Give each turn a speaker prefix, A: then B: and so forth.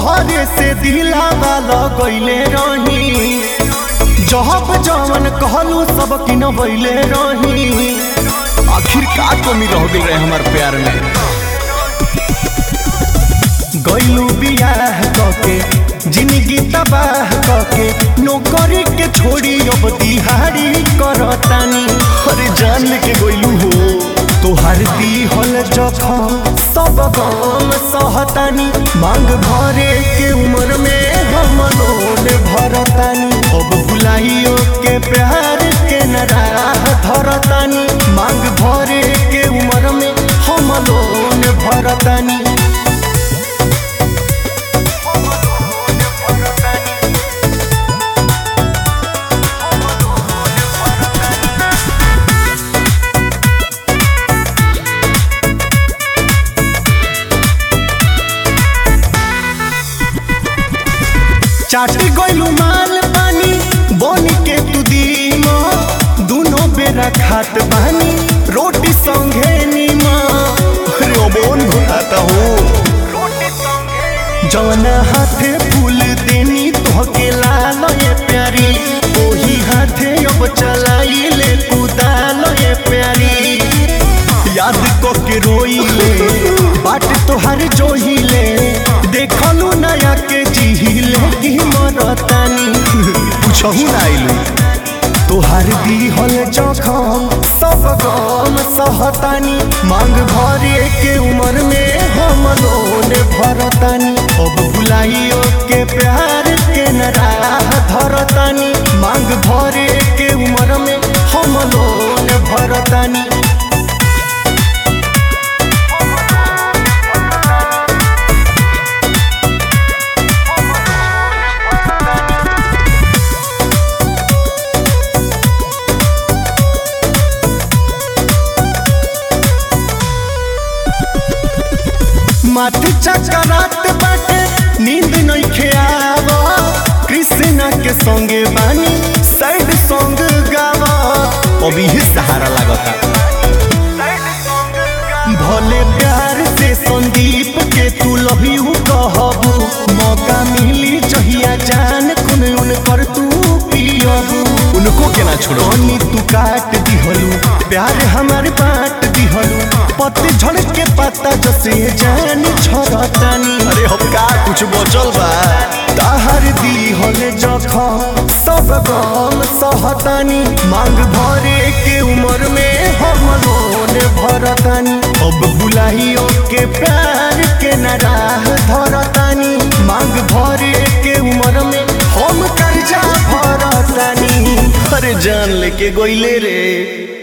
A: तोहरे से दिलावा लगैले रही जहब जवन कहलू सब की न बैले रही आखिर का कमी रह गई रहे हमार प्यार में गैलू बियाह कके जिंदगी तबाह कके नौकरी के छोड़ी अब दिहाड़ी करतानी अरे जान लेके गैलू हो तोहार दिहल जखम सब गम सहतानी मांग भरे के उम्र में हम लोन भरतानी अब भुलाइयो के प्यार के नराह धरतानी मांग भरे के उम्र में हम लोन भरतानी चाटी गइलू माल पानी बन के तू दीमा दोनों बेरा खात बानी रोटी संगे नीमा अरे अमोन घुटाता हो जवना हाथे फूल देनी तोहके लाल ये प्यारी ओही हाथे अब चलाई ले कुदाल ये प्यारी याद को के रोइले बाट तोहर जोहिले देखलू नया के जिहिले की मरतानी पूछहु ना आइलू तोहर दिहल जखम सब गम सहतानी मांग भरे के उम्र में हम लोन भरतानी अब भुलाइयो के प्यार के नराह धरतानी मांग भरे के उम्र में हम लोन भरतानी माथे चकरात बाटे नींद नइखे आवा कृष्णा के संगे बानी सैड सॉन्ग गावा अभी ही सहारा लागता भले प्यार से संदीप के तू लव यू कहबू मौका मिली जहिया जान खुन उन कर तू पियबू उनको के ना छोड़ो नी तू काट दिहलू प्यार हमारे बांट दिहलू पत्ते झड़ के पत्ता जसे जान झरतानी अरे हम का कुछ बचल बा ताहर दिहल जखम सब गम सहतानी मांग भरे के उम्र में हम लोन भरतानी अब बुलाइयो के प्यार के नराह धरतानी मांग भरे के उम्र में हम कर्जा भरतानी अरे जान लेके गोइले रे